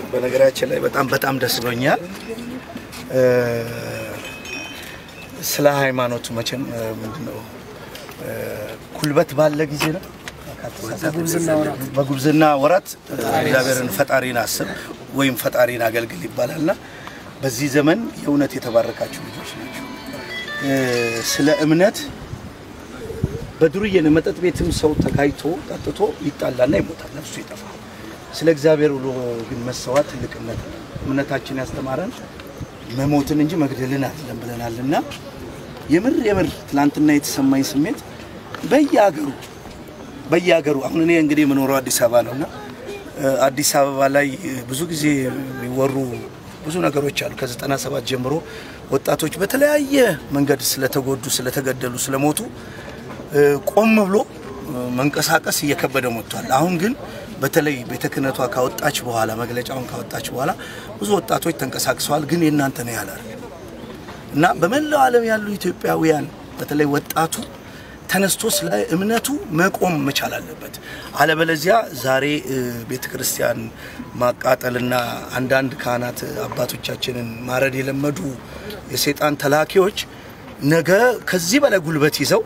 በነገራችን ላይ በጣም በጣም ደስ ብሎኛል። እ፣ ስለ ሃይማኖቱ መቼም እ፣ ምንድነው እ፣ ኩልበት ባለ ጊዜ ነው በጉብዝና ወራት እ፣ እግዚአብሔርን ፈጣሪን አስብ ወይም ፈጣሪን አገልግል ይባላልና በዚህ ዘመን የእውነት የተባረካችሁ ልጆች ናቸው። እ፣ ስለ እምነት በዱርዬን መጠጥ ቤትም ሰው ተጋይቶ ጠጥቶ ይጣላና ይሞታል፣ ነፍሱ ይጠፋል። ስለ እግዚአብሔር ብሎ ግን መሰዋት ትልቅነት ነው። እምነታችን ያስተማረን መሞትን እንጂ መግደልን አይደለም ብለናል እና የምር የምር ትናንትና የተሰማኝ ስሜት በየሀገሩ በየሀገሩ አሁን እኔ እንግዲህ የምኖረው አዲስ አበባ ነው እና እ፣ አዲስ አበባ ላይ እ፣ ብዙ ጊዜ የሚወሩ ብዙ ነገሮች አሉ። ከዘጠና ሰባት ጀምሮ ወጣቶች በተለያየ መንገድ ስለተጎዱ፣ ስለተገደሉ፣ ስለሞቱ እ፣ ቆም ብሎ እ፣ መንቀሳቀስ እየከበደ መጥቷል። አሁን ግን በተለይ ቤተ ክህነቷ ካወጣች በኋላ መግለጫውን ካወጣች በኋላ ብዙ ወጣቶች ተንቀሳቅሰዋል። ግን የእናንተ ነው ያላል እና በመላው ዓለም ያሉ ኢትዮጵያውያን በተለይ ወጣቱ ተነስቶ ስለ እምነቱ መቆም መቻል አለበት። አለበለዚያ ዛሬ እ፣ ቤተ ክርስቲያን ማቃጠልና አንዳንድ ካህናት አባቶቻችንን ማረድ የለመዱ የሰይጣን ተላኪዎች ነገ ከዚህ በላይ ጉልበት ይዘው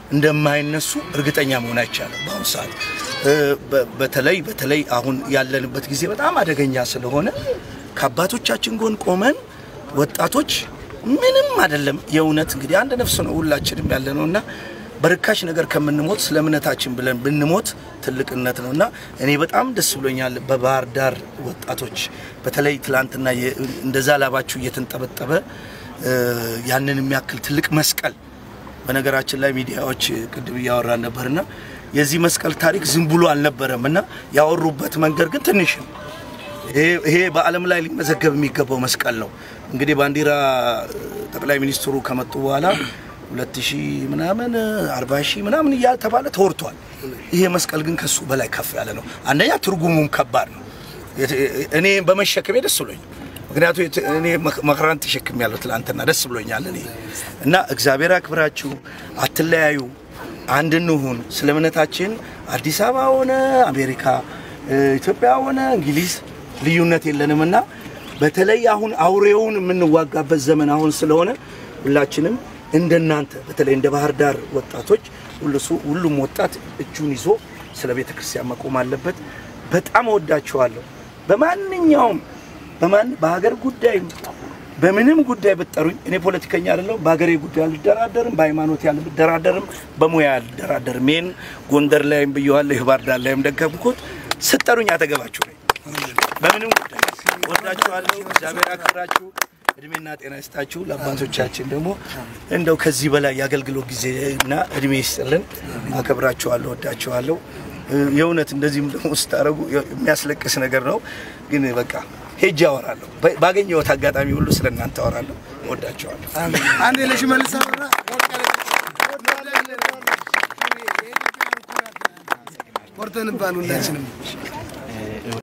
እንደማይነሱ እርግጠኛ መሆን አይቻልም። በአሁኑ ሰዓት እ፣ በ- በተለይ በተለይ አሁን ያለንበት ጊዜ በጣም አደገኛ ስለሆነ ከአባቶቻችን ጎን ቆመን ወጣቶች ምንም አይደለም። የእውነት እንግዲህ አንድ ነፍስ ነው ሁላችንም ያለ ነው እና በርካሽ ነገር ከምንሞት ስለ እምነታችን ብለን ብንሞት ትልቅነት ነው እና እኔ በጣም ደስ ብሎኛል። በባህር ዳር ወጣቶች በተለይ ትላንትና የ- እንደዛ ላባችሁ እየተንጠበጠበ እ፣ ያንን የሚያክል ትልቅ መስቀል በነገራችን ላይ ሚዲያዎች ቅድም እያወራን ነበርና የዚህ መስቀል ታሪክ ዝም ብሎ አልነበረም እና ያወሩበት መንገድ ግን ትንሽ ነው። ይሄ- ይሄ በዓለም ላይ ሊመዘገብ የሚገባው መስቀል ነው። እንግዲህ ባንዲራ ጠቅላይ ሚኒስትሩ ከመጡ በኋላ ሁለት ሺህ ምናምን አርባ ሺህ ምናምን እያልተባለ ተወርቷል። ይሄ መስቀል ግን ከሱ በላይ ከፍ ያለ ነው። አንደኛ ትርጉሙም ከባድ ነው። የት- እኔ በመሸከሜ ደስ ብሎኝ ምክንያቱም የት- እኔ መክ- መከራን ተሸክም ያለው ትላንትና ደስ ብሎኛል እኔ እና እግዚአብሔር አክብራችሁ አትለያዩ፣ አንድ እንሁን። ስለ እምነታችን አዲስ አበባ ሆነ አሜሪካ፣ እ፣ ኢትዮጵያ ሆነ እንግሊዝ ልዩነት የለንም እና በተለይ አሁን አውሬውን የምንዋጋበት ዘመን አሁን ስለሆነ ሁላችንም እንደናንተ በተለይ እንደ ባህር ዳር ወጣቶች ሁሉ- ሁሉም ወጣት እጁን ይዞ ስለ ቤተ ክርስቲያን መቆም አለበት። በጣም እወዳችኋለሁ። በማንኛውም በማን በሀገር ጉዳይም በምንም ጉዳይ ብትጠሩኝ እኔ ፖለቲከኛ አይደለሁም። በሀገሬ ጉዳይ አልደራደርም፣ በሃይማኖት አልደራደርም፣ በሙያ አልደራደርም። ይህን ጎንደር ላይም ብየዋለሁ፣ የባህር ዳር ላይም ደገምኩት። ስጠሩኝ አጠገባችሁ ነኝ። በምንም ጉዳይ ወዳችኋለሁ። እግዚአብሔር ያክብራችሁ፣ እድሜና ጤና ይስጣችሁ። ለአባቶቻችን ደግሞ እንደው ከዚህ በላይ የአገልግሎት ጊዜና እድሜ ይስጥልን። አከብራችኋለሁ፣ ወዳችኋለሁ። የእውነት እንደዚህም ደግሞ ስታደርጉ የሚያስለቅስ ነገር ነው፣ ግን በቃ ሄጄ አወራለሁ። በ- ባገኘሁት አጋጣሚ ሁሉ ስለ እናንተ አወራለሁ። ወዳችኋለሁ። አንድ ለሽመልስ አበራ ቆርጠን ባል ሁላችንም